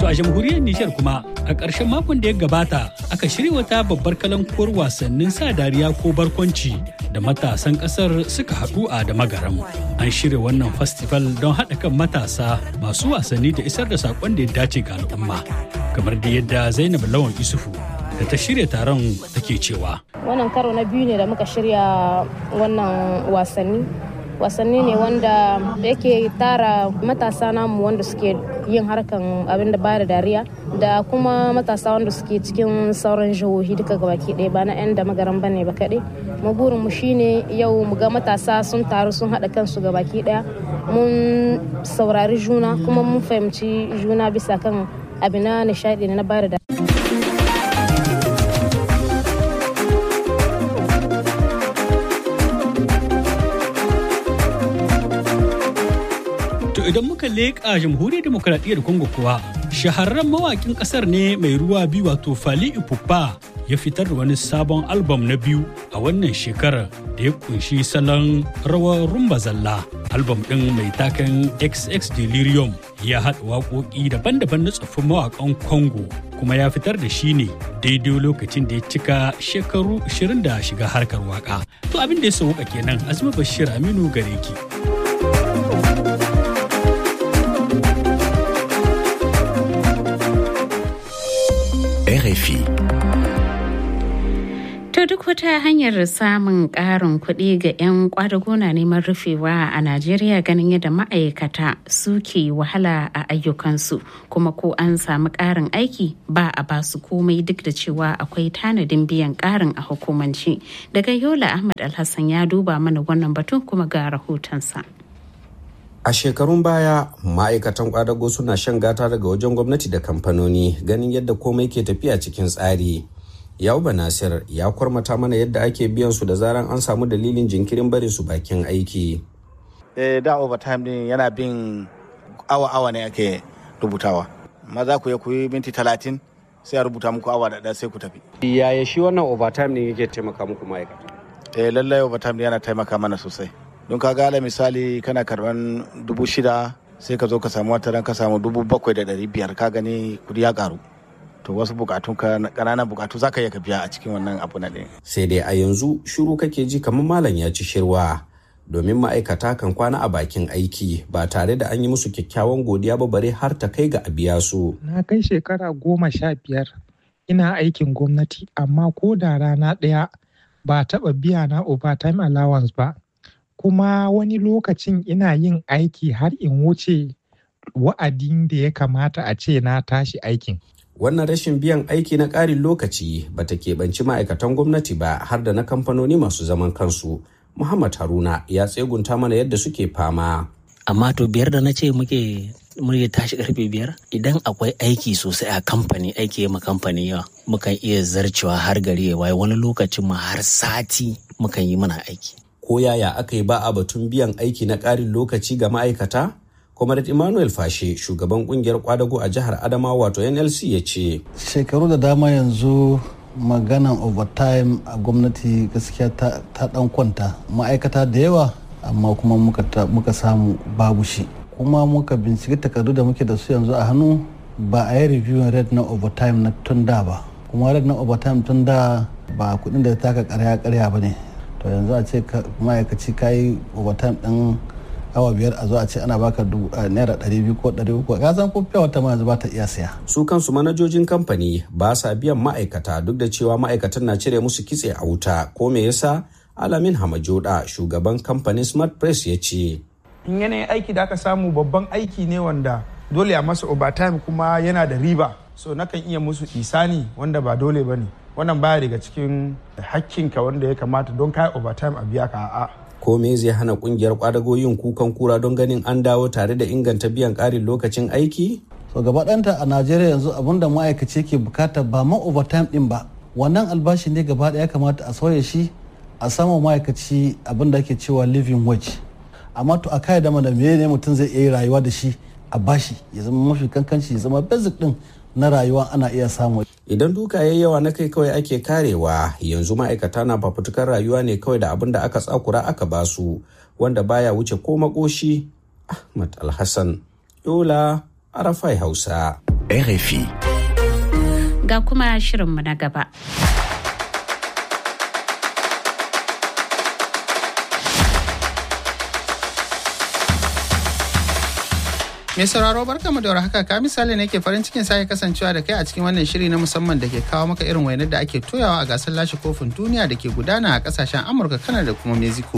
To a jamhuriyar Nijar kuma a ƙarshen makon da ya gabata aka shirya wata babbar kalankuwar wasannin sa dariya ko barkwanci da matasan ƙasar suka haɗu a da magaram. An shirya wannan festival don haɗa kan matasa masu wasanni da isar da saƙon da ya dace ga al'umma. Kamar da yadda Zainab Lawan Isufu da ta shirya taron take cewa. Wannan karo na biyu ne da muka shirya wannan wasanni. wasanni ne wanda yake tara matasa namu wanda suke yin harkan abin da bada dariya da kuma matasa wanda suke cikin sauran jihohi duka gabaki ɗaya ba na 'yan da magaran bane ba kaɗai mu burin mu shine yau mu ga matasa sun taru sun haɗa kansu gabaki ɗaya mun saurari juna kuma mun fahimci juna bisa kan abin na nishaɗi na bada dariya idan muka leƙa jamhuriyar demokuraɗiyyar Congo kuwa shahararren mawakin ƙasar ne mai ruwa biyu wato Fali Ipupa ya fitar da wani sabon albam na biyu a wannan shekarar da ya kunshi salon rawar rumba zalla. Albam ɗin mai taken XX Delirium ya haɗa waƙoƙi daban-daban na tsoffin mawaƙan Congo kuma ya fitar da shi ne daidai lokacin da ya cika shekaru 20 da shiga harkar waƙa. To abin da ya sauka kenan Azuma Bashir Aminu Gareki. RFI. To duk wata hanyar samun ƙarin kuɗi ga 'yan kwadago na neman rufewa a Najeriya ganin yadda ma'aikata suke wahala a ayyukansu kuma ko an samu ƙarin aiki ba a basu komai duk da cewa akwai tanadin biyan ƙarin a hukumance. Daga Yola Ahmad Alhassan ya duba mana wannan batun kuma ga rahotonsa. A shekarun baya ma'aikatan kwadago suna shan gata daga wajen gwamnati da kamfanoni ganin yadda komai ke tafiya cikin tsari. Yauba Nasir ya kwarmata mana yadda ake biyan su da zaran an samu dalilin jinkirin barin su bakin aiki. Eh, da overtime din yana bin awa-awa ne ake rubutawa. Maza ku ya kuyi minti talatin sai a rubuta muku awa da sai ku tafi. Yaya shi wannan overtime ne yake taimaka muku ma'aikata? Eh, lallai overtime yana taimaka mana sosai. don ka gala misali kana karban dubu shida sai ka zo ka samu wata ka samu dubu bakwai da dari biyar ka gani kudi ya karu to wasu bukatun ka kananan bukatu za ka iya ka biya a cikin wannan abu na ɗin. sai dai a yanzu shiru kake ji kamar malam ya ci shirwa domin ma'aikata kan kwana a bakin aiki ba tare da an yi musu kyakkyawan godiya ba bare har ta kai ga a biya su. na kai shekara goma sha biyar ina aikin gwamnati amma ko da rana ɗaya ba taɓa biya na overtime allowance ba kuma wani lokacin ina yin aiki har in wuce wa'adin da ya kamata a ce na tashi aikin. Wannan rashin biyan aiki na ƙarin lokaci ba ta keɓanci ma'aikatan gwamnati ba har da na kamfanoni masu zaman kansu. Muhammad Haruna ya tsegunta mana yadda suke fama. Amma to biyar da na ce muke muke tashi karfe biyar idan akwai aiki sosai a kamfani aiki ma kamfani yawa mukan iya zarcewa har gari ya waye wani lokacin ma har sati mukan yi mana aiki. ko yaya aka yi ba a batun biyan aiki na ƙarin lokaci ga ma'aikata? Comrade Emmanuel Fashe, shugaban kungiyar kwadago a jihar Adamawa wato NLC ya ce. Shekaru da dama yanzu maganan overtime a gwamnati gaskiya ta, dan kwanta ma'aikata da yawa amma kuma muka, samu babu shi. Kuma muka binciki takardu da muke da su yanzu a hannu ba a yi reviewing rate na overtime na tun da ba. Kuma rate na overtime tun da ba kudin da ta taka karya karya ba ne. to yanzu a ce ma'aikaci ka yi overtime ɗin awa biyar a zo a ce ana baka naira ɗari biyu ko ɗari uku ka san ko wata ma yanzu ba ta iya siya. su kansu manajojin kamfani ba sa biyan ma'aikata duk da cewa ma'aikatan na cire musu kitse a wuta ko me yasa alamin hamajoda shugaban kamfanin smart press ya ce. in yanayin aiki da aka samu babban aiki ne wanda dole a masa overtime kuma yana da riba so nakan iya musu isani wanda ba dole ba ne wannan baya daga cikin hakkinka wanda ya kamata don kai overtime a biya ka a'a. ko me zai hana kungiyar kwadago yin kukan kura don ganin an dawo tare da inganta biyan karin lokacin aiki so gaba ɗanta a najeriya yanzu abin da ma'aikaci ke bukata ba ma overtime din ba wannan albashi ne gaba ɗaya kamata a sauya shi a sama ma'aikaci abin da ake cewa living wage amma to a kai da mana me ne mutum zai iya rayuwa da shi a bashi ya zama mafi kankanci ya zama basic din na rayuwa ana iya samu. Idan duka ya yawa na kai kawai ake karewa yanzu ma'aikata na fafutukar rayuwa ne kawai da abin da aka tsakura aka basu wanda baya wuce ko makoshi Ahmad Alhassan Yola Arafai Hausa. RFI. Ga kuma shirinmu na gaba. Mai sauraro barkamu da haka ka misali ne ke farin cikin sake kasancewa da kai a cikin wannan shiri na musamman da ke kawo maka irin wainar da ake toyawa a gasar lashe kofin duniya da ke gudana a kasashen Amurka, Kanada da kuma Mexico.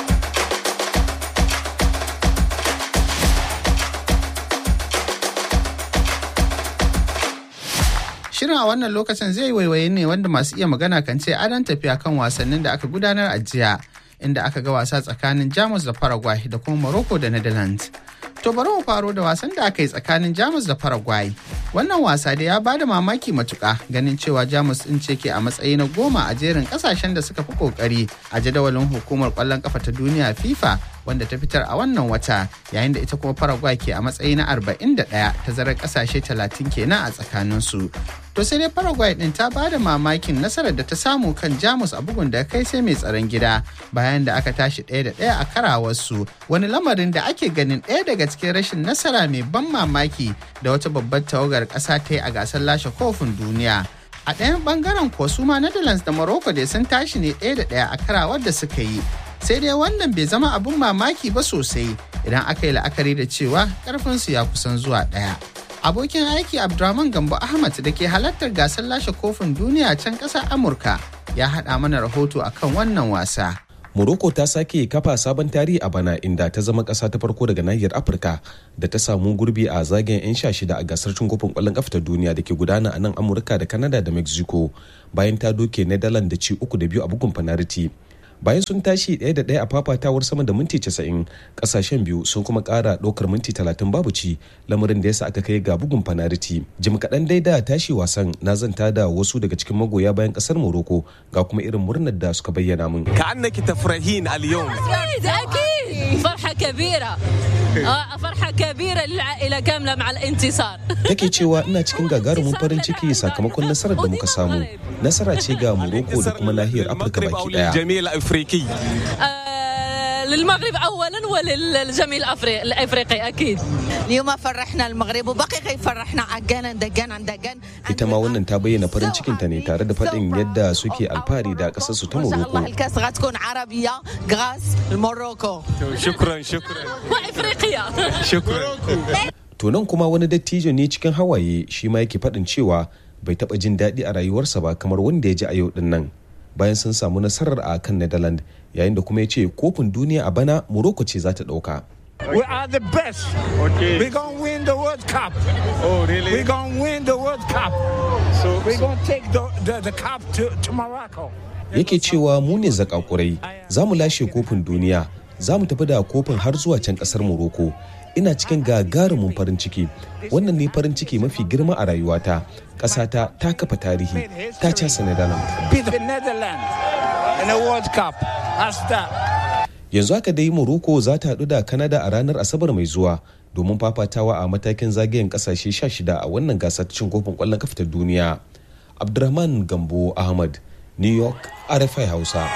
Shirin a wannan lokacin zai waiwaye ne wanda masu iya magana kan ce adon tafiya kan wasannin da aka gudanar a jiya inda aka ga wasa tsakanin Jamus da Paraguay da kuma Morocco da Netherlands. To bari mu faro da wasan da aka yi tsakanin Jamus da Paraguay. Wannan wasa da ya bada mamaki matuka ganin cewa Jamus din ce ke a matsayi na goma a jerin kasashen da suka fi kokari a jadawalin hukumar kwallon kafa ta duniya FIFA wanda ta fitar a wannan wata yayin da ita kuma Paraguay ke a matsayi na 41 tazarar kasashe 30 kenan a tsakaninsu. To sai dai Paraguay din ta bada mamakin nasarar da ta samu kan Jamus a bugun da kai sai mai tsaron gida bayan da aka tashi ɗaya da ɗaya a karawarsu wani lamarin da ake ganin ɗaya daga cikin rashin nasara mai ban mamaki da wata babbar tawagar ƙasa ta yi a gasar lashe kofin duniya. A ɗayan ɓangaren ko su ma Netherlands da Morocco dai sun tashi ne ɗaya da ɗaya a karawar da suka yi. Sai dai wannan bai zama abin mamaki ba sosai idan aka yi la'akari da cewa ƙarfinsu ya kusan zuwa ɗaya. Abokin aiki Abdurrahman Gambo Ahmad da ke halartar gasar lashe kofin duniya can ƙasar Amurka ya haɗa mana rahoto akan wannan wasa. Morocco ta sake kafa sabon tarihi a bana inda ta zama ƙasa ta farko daga nahiyar Afirka da ta samu gurbi a zagayen 'yan sha shida a gasar cin kofin ƙwallon ƙafa ta duniya da ke gudana a nan Amurka da Canada da Mexico bayan ta doke Netherlands da ci uku da biyu a bugun fanariti. bayan sun tashi ɗaya da ɗaya a fafatawar sama da minti casa'in ƙasashen biyu sun kuma ƙara ɗaukar minti talatin babu ci lamarin da yasa aka kai ga bugun fanariti jim kaɗan dai da tashi wasan na zanta da wasu daga cikin magoya bayan ƙasar morocco ga kuma irin murnar da suka bayyana min كأنك تفرحين اليوم أكيد فرحة كبيرة فرحة كبيرة للعائلة كاملة مع الانتصار take cewa ina cikin gagarumin farin ciki sakamakon nasarar da muka samu nasara ce ga morocco da kuma nahiyar afirka baki daya الجميع الأفريقي للمغرب اولا وللجميع الافريقي الافريقي اكيد اليوم فرحنا المغرب وبقي فرحنا عجانا دجانا دجان ita ma wannan ta bayyana farin cikinta ne tare da faɗin yadda suke alfahari da ƙasarsu ta ان شاء morocco الله الكاس غتكون عربيه غاس الموروكو شكرا شكرا وافريقيا شكرا To nan kuma wani dattijo ne cikin hawaye shi ma yake faɗin cewa bai taɓa jin daɗi a rayuwarsa ba kamar wanda ya ji a yau ɗin nan bayan sun samu nasarar a kan Netherlands yayin da kuma ya ce kofin duniya a bana Morocco ce za ta ɗauka. We are the best. Okay. We're going to win the World Cup. Oh, really? We're going to win the World Cup. So, We're going to take the, the, the cup to, to Morocco. Yake cewa mu ne zakakurai za mu lashe kofin duniya za mu tafi da kofin har zuwa can ƙasar Morocco. Ina cikin gagarumin farin ciki wannan ne farin ciki mafi girma a rayuwata ƙasata ta kafa tarihi ta casa Netherlands. Beat the Netherlands in the World Cup. That's that. yanzu haka dai morocco za ta haɗu da canada a ranar asabar mai zuwa domin fafatawa a matakin zagayen kasashe 16 a wannan gasar cin kofin ƙwallon kafa ta duniya abdurrahman gambo ahmad new york rfi hausa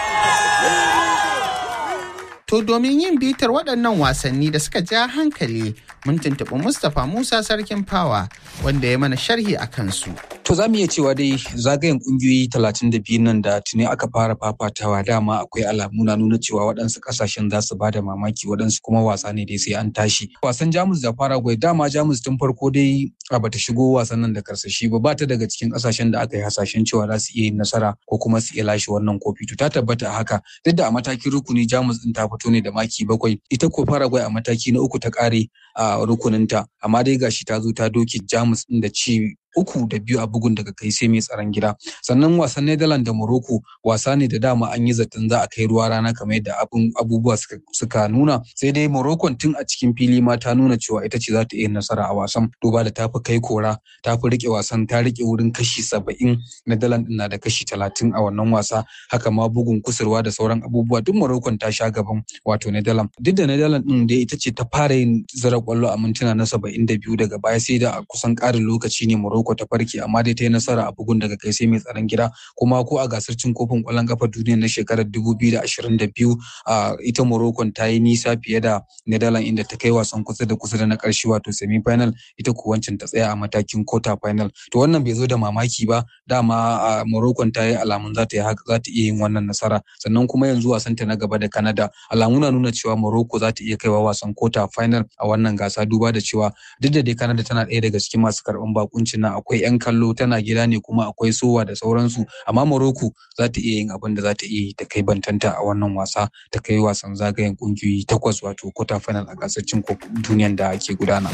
To domin yin bitar waɗannan wasanni da suka ja hankali mun tuntuɓi Mustapha Musa Sarkin Fawa wanda ya mana sharhi a kansu. To za mu iya cewa dai zagayen kungiyoyi talatin da biyu nan da tuni aka fara fafatawa dama akwai alamu na nuna cewa waɗansu ƙasashen za su bada mamaki waɗansu kuma wasa ne dai sai an tashi. Wasan Jamus da Paraguay dama Jamus tun farko dai a bata shigo wasan nan da karsashi ba bata daga cikin ƙasashen da aka yi hasashen cewa za su iya yin nasara ko kuma su iya lashe wannan kofi to ta tabbata a haka duk da a matakin rukuni Jamus din ta fito ne da maki bakwai ita ko Paraguay a mataki na uku ta kare a rukuninta amma dai gashi ta zo ta doke Jamus din da ci uku da biyu a bugun daga kai sai mai tsaron gida sannan wasan Netherlands da Morocco wasa ne da dama an yi zaton za a kai ruwa rana kamar yadda abubuwa suka nuna sai dai Morocco tun a cikin fili ma ta nuna cewa ita ce za ta iya nasara a wasan duba da ta fi kai kora ta fi rike wasan ta rike wurin kashi saba'in Netherlands na da kashi talatin a wannan wasa haka ma bugun kusurwa da sauran abubuwa duk Morocco ta sha gaban wato Netherlands duk da Netherlands din da ita ce ta fara yin zira kwallo a mintuna na saba'in da biyu daga baya sai da a kusan ƙarin lokaci ne Morocco Morocco ta farke amma dai ta yi nasara a bugun daga kai sai mai tsaron gida kuma ko a gasar cin kofin ƙwallon kafa duniya na shekarar 2022 a ita Morocco ta yi nisa fiye da Netherlands inda ta kai wasan kusa da kusa da na ƙarshe wato semi final ita ko wancan ta tsaya a matakin quarter final to wannan bai zo da mamaki ba dama a Morocco ta yi alamun za ta yi za ta iya yin wannan nasara sannan kuma yanzu wasan ta na gaba da Canada alamu na nuna cewa Morocco za ta iya kaiwa wasan quarter final a wannan gasa duba da cewa duk da dai Canada tana ɗaya daga cikin masu karɓan bakuncin nan akwai 'yan kallo tana gida ne kuma akwai sowa da sauransu amma Morocco za ta iya yin abin da za ta iya yi ta kai bantanta a wannan wasa ta kai wasan zagayen kungiyoyi takwas wato quarter final a gasar cin kofin duniyan da ke gudana.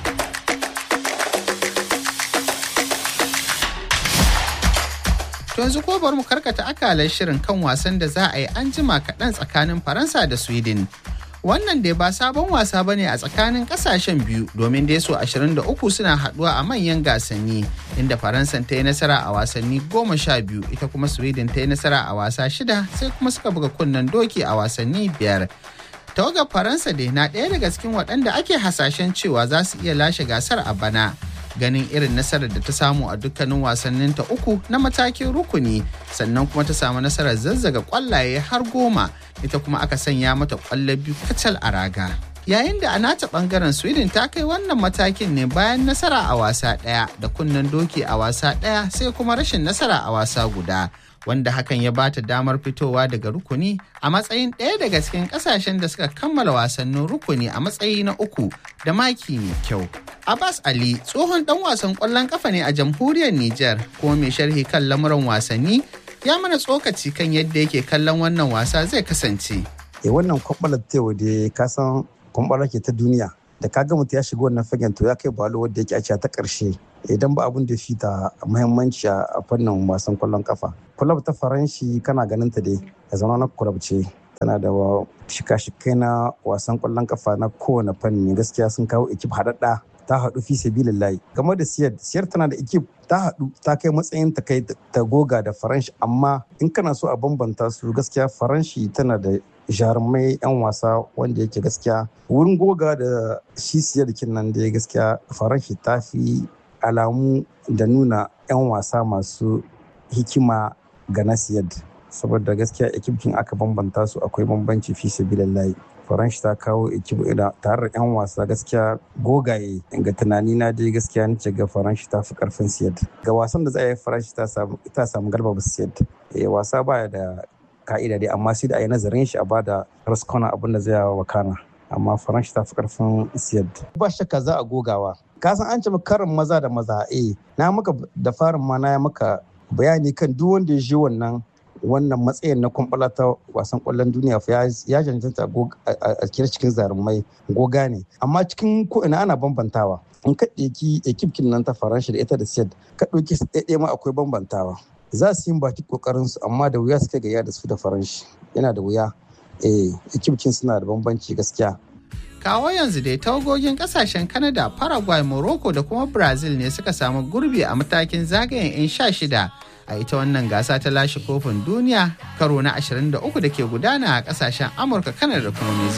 To yanzu ko bari mu karkata akalar shirin kan wasan da za a yi an jima kaɗan tsakanin Faransa da Sweden. Wannan dai ba sabon wasa ba ne a tsakanin ƙasashen biyu domin dai so 23 suna haɗuwa a manyan gasanni inda Faransa ta yi nasara a wasanni goma sha biyu ita kuma Sweden ta yi nasara a wasa shida sai kuma suka buga kunnen doki a wasanni biyar. Tawagar Faransa dai na ɗaya daga cikin waɗanda ake hasashen cewa za su iya lashe gasar a bana. ganin irin nasarar da ta samu a dukkanin wasannin ta uku na matakin rukuni sannan kuma ta samu nasarar zazzaga kwallaye har goma ita kuma aka sanya mata kwallo biyu kacal a raga yayin da a nata bangaren sweden ta kai wannan matakin ne bayan nasara a wasa ɗaya da kunnen doki a wasa ɗaya sai kuma rashin nasara a wasa guda wanda hakan ya bata damar fitowa daga rukuni a matsayin ɗaya daga cikin ƙasashen da suka kammala wasannin rukuni a matsayi na uku da maki mai kyau. Abbas Ali tsohon ɗan wasan ƙwallon ƙafa ne a jamhuriyar Nijar kuma mai sharhi kan lamuran wasanni ya mana tsokaci kan yadda yake kallon wannan wasa zai kasance. E wannan kwamɓalar tewa da ka san kwamɓalar ke ta duniya da ka ga mutum ya shiga wannan fagen to ya kai balo wadda yake a ta ƙarshe idan ba abin da fi ta muhimmanci a fannin wasan kwallon kafa kulab ta faranshi kana ganin ta dai ya zama na kulab ce tana da shika-shikai na wasan kwallon kafa na kowane fanni gaskiya sun kawo ekip haɗaɗɗa ta haɗu fi sabilillahi game da siyar siyar tana da ekip ta haɗu ta kai matsayin ta kai ta goga da faranshi amma in kana so a bambanta su gaskiya faranshi tana da jarumai 'yan wasa wanda yake gaskiya wurin goga da shi siyar nan da gaskiya faranshi ta fi alamu da nuna 'yan wasa masu hikima ga nasiyad saboda gaskiya ekipkin aka bambanta su akwai bambanci fi sabilillahi faranshi ta kawo ekip tare da 'yan wasa gaskiya gogaye ga tunani na dai gaskiya nace ga faranshi ta fi karfin siyad ga wasan da za a yi faranshi ta samu galba ba siyad wasa baya da ka'ida dai amma sai da a yi nazarin shi a bada raskona abin da zai wakana amma faranshi ta fi karfin siyad ba shakka za a gogawa ka san an ce karin maza da maza eh na maka da farin ma na maka bayani kan duk wanda ya je wannan wannan matsayin na kwamfala ta wasan kwallon duniya ya cancanta a kira cikin zarumai goga ne amma cikin ko ina ana bambantawa in ka ɗauki ekipkin nan ta faransa da ita da siyad ka ɗauki su ɗaya ma akwai bambantawa za su yi baki kokarin su amma da wuya suka gaya da su da faranshi yana da wuya eh ekipkin suna da bambanci gaskiya kawo yanzu dai tawagogin kasashen Canada, Paraguay, Morocco da kuma Brazil ne suka samu gurbi a matakin zagayen 'yan sha shida a ita wannan gasa ta lashe kofin duniya karo na 23 da ke gudana a kasashen Amurka, Canada da kuma